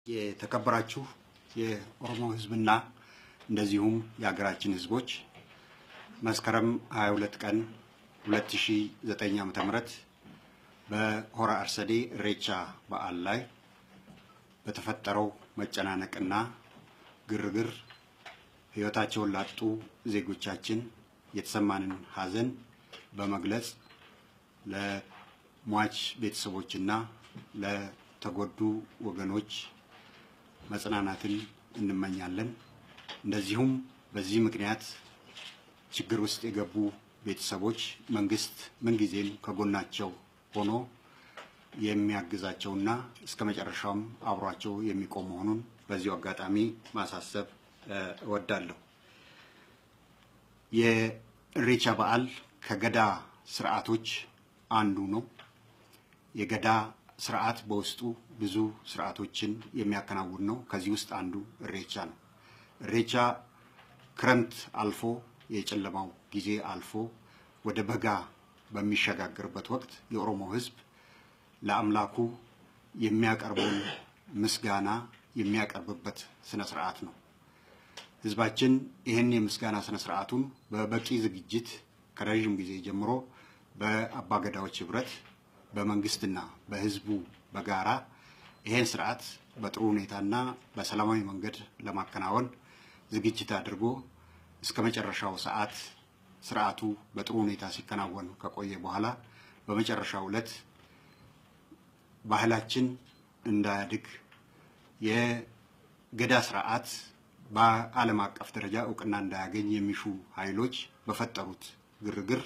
የተከበራችሁ የኦሮሞ ሕዝብና እንደዚሁም የሀገራችን ሕዝቦች መስከረም 22 ቀን 2009 ዓ.ም በሆራ አርሰዴ ኢሬቻ በዓል ላይ በተፈጠረው መጨናነቅና ግርግር ሕይወታቸውን ላጡ ዜጎቻችን የተሰማንን ሐዘን በመግለጽ ለሟች ቤተሰቦችና ለተጎዱ ወገኖች መጽናናትን እንመኛለን። እንደዚሁም በዚህ ምክንያት ችግር ውስጥ የገቡ ቤተሰቦች መንግስት ምንጊዜም ከጎናቸው ሆኖ የሚያግዛቸውና እስከ መጨረሻውም አብሯቸው የሚቆም መሆኑን በዚሁ አጋጣሚ ማሳሰብ እወዳለሁ። የኢሬቻ በዓል ከገዳ ስርዓቶች አንዱ ነው። የገዳ ስርዓት በውስጡ ብዙ ስርዓቶችን የሚያከናውን ነው። ከዚህ ውስጥ አንዱ ኢሬቻ ነው። ኢሬቻ ክረምት አልፎ የጨለማው ጊዜ አልፎ ወደ በጋ በሚሸጋገርበት ወቅት የኦሮሞ ሕዝብ ለአምላኩ የሚያቀርበውን ምስጋና የሚያቀርብበት ስነ ስርዓት ነው። ሕዝባችን ይህን የምስጋና ስነ ስርዓቱን በበቂ ዝግጅት ከረዥም ጊዜ ጀምሮ በአባገዳዎች ህብረት በመንግስትና በህዝቡ በጋራ ይሄን ስርዓት በጥሩ ሁኔታና በሰላማዊ መንገድ ለማከናወን ዝግጅት አድርጎ እስከ መጨረሻው ሰዓት ስርዓቱ በጥሩ ሁኔታ ሲከናወን ከቆየ በኋላ በመጨረሻው ዕለት ባህላችን እንዳያድግ የገዳ ስርዓት በዓለም አቀፍ ደረጃ እውቅና እንዳያገኝ የሚሹ ኃይሎች በፈጠሩት ግርግር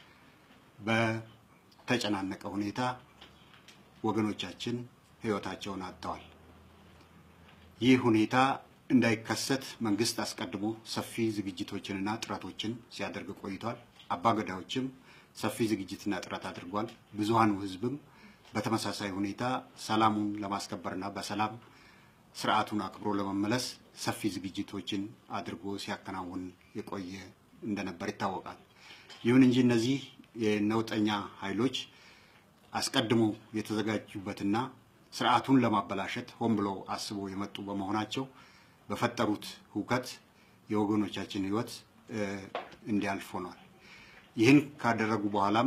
በተጨናነቀ ሁኔታ ወገኖቻችን ህይወታቸውን አጥተዋል። ይህ ሁኔታ እንዳይከሰት መንግስት አስቀድሞ ሰፊ ዝግጅቶችንና ጥረቶችን ሲያደርግ ቆይቷል። አባገዳዎችም ሰፊ ዝግጅትና ጥረት አድርጓል። ብዙሃኑ ህዝብም በተመሳሳይ ሁኔታ ሰላሙን ለማስከበርና በሰላም ስርዓቱን አክብሮ ለመመለስ ሰፊ ዝግጅቶችን አድርጎ ሲያከናውን የቆየ እንደነበር ይታወቃል። ይሁን እንጂ እነዚህ የነውጠኛ ኃይሎች አስቀድሞ የተዘጋጁበትና ስርዓቱን ለማበላሸት ሆን ብለው አስበው የመጡ በመሆናቸው በፈጠሩት ሁከት የወገኖቻችን ህይወት እንዲያልፍ ሆኗል። ይህን ካደረጉ በኋላም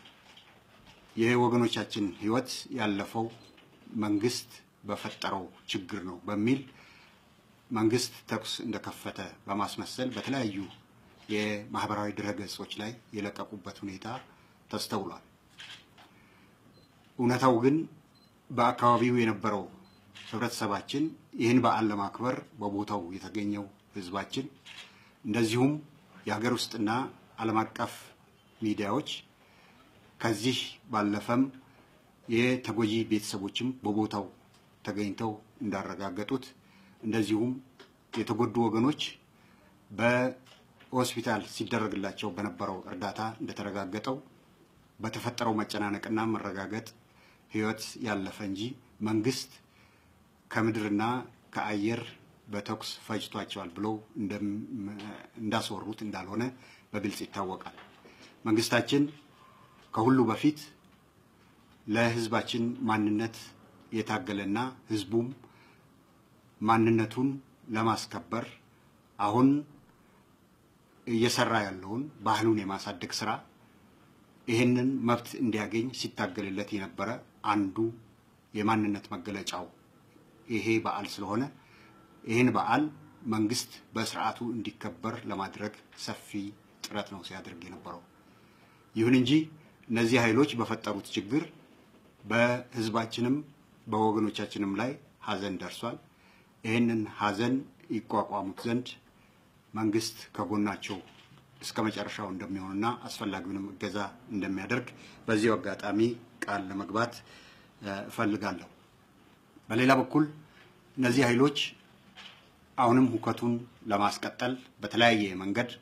የወገኖቻችን ህይወት ያለፈው መንግስት በፈጠረው ችግር ነው በሚል መንግስት ተኩስ እንደከፈተ በማስመሰል በተለያዩ የማህበራዊ ድረገጾች ላይ የለቀቁበት ሁኔታ ተስተውሏል። እውነታው ግን በአካባቢው የነበረው ህብረተሰባችን ይህን በዓል ለማክበር በቦታው የተገኘው ህዝባችን እንደዚሁም የሀገር ውስጥና ዓለም አቀፍ ሚዲያዎች ከዚህ ባለፈም የተጎጂ ቤተሰቦችም በቦታው ተገኝተው እንዳረጋገጡት እንደዚሁም የተጎዱ ወገኖች በሆስፒታል ሲደረግላቸው በነበረው እርዳታ እንደተረጋገጠው በተፈጠረው መጨናነቅና መረጋገጥ ህይወት ያለፈ እንጂ መንግስት ከምድርና ከአየር በተኩስ ፈጅቷቸዋል ብለው እንዳስወሩት እንዳልሆነ በግልጽ ይታወቃል። መንግስታችን ከሁሉ በፊት ለህዝባችን ማንነት የታገለና ህዝቡም ማንነቱን ለማስከበር አሁን እየሰራ ያለውን ባህሉን የማሳደግ ስራ ይህንን መብት እንዲያገኝ ሲታገልለት የነበረ አንዱ የማንነት መገለጫው ይሄ በዓል ስለሆነ ይህን በዓል መንግስት በስርዓቱ እንዲከበር ለማድረግ ሰፊ ጥረት ነው ሲያደርግ የነበረው። ይሁን እንጂ እነዚህ ኃይሎች በፈጠሩት ችግር በህዝባችንም በወገኖቻችንም ላይ ሀዘን ደርሷል። ይህንን ሀዘን ይቋቋሙት ዘንድ መንግስት ከጎናቸው እስከ መጨረሻው እንደሚሆንና አስፈላጊውንም እገዛ እንደሚያደርግ በዚሁ አጋጣሚ ቃል ለመግባት እፈልጋለሁ። በሌላ በኩል እነዚህ ኃይሎች አሁንም ሁከቱን ለማስቀጠል በተለያየ መንገድ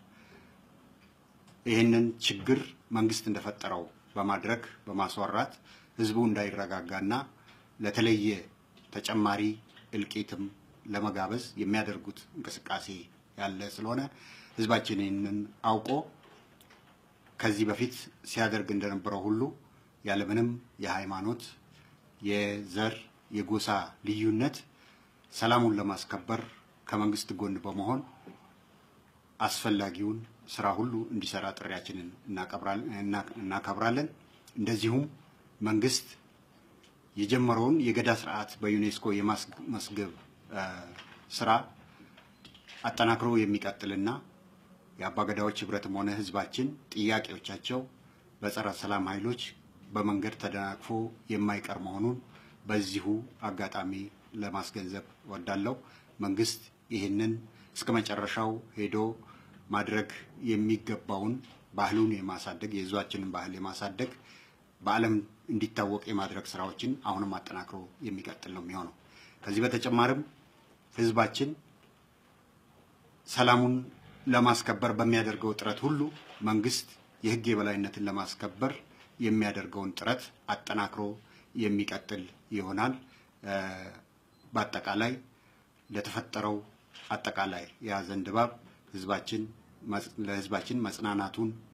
ይህንን ችግር መንግስት እንደፈጠረው በማድረግ በማስወራት ህዝቡ እንዳይረጋጋና ለተለየ ተጨማሪ እልቂትም ለመጋበዝ የሚያደርጉት እንቅስቃሴ ያለ ስለሆነ ህዝባችን ይህንን አውቆ ከዚህ በፊት ሲያደርግ እንደነበረው ሁሉ ያለምንም የሃይማኖት፣ የዘር፣ የጎሳ ልዩነት ሰላሙን ለማስከበር ከመንግስት ጎን በመሆን አስፈላጊውን ስራ ሁሉ እንዲሰራ ጥሪያችንን እናከብራለን። እንደዚሁም መንግስት የጀመረውን የገዳ ስርዓት በዩኔስኮ የማስመዝገብ ስራ አጠናክሮ የሚቀጥልና የአባገዳዎች ህብረትም ሆነ ህዝባችን ጥያቄዎቻቸው በጸረ ሰላም ኃይሎች በመንገድ ተደናቅፎ የማይቀር መሆኑን በዚሁ አጋጣሚ ለማስገንዘብ ወዳለው መንግስት ይህንን እስከ መጨረሻው ሄዶ ማድረግ የሚገባውን ባህሉን የማሳደግ የህዝባችንን ባህል የማሳደግ በዓለም እንዲታወቅ የማድረግ ስራዎችን አሁንም አጠናክሮ የሚቀጥል ነው የሚሆነው። ከዚህ በተጨማሪም ህዝባችን ሰላሙን ለማስከበር በሚያደርገው ጥረት ሁሉ መንግስት የህግ የበላይነትን ለማስከበር የሚያደርገውን ጥረት አጠናክሮ የሚቀጥል ይሆናል። በአጠቃላይ ለተፈጠረው አጠቃላይ የሀዘን ድባብ ህዝባችን ለህዝባችን መጽናናቱን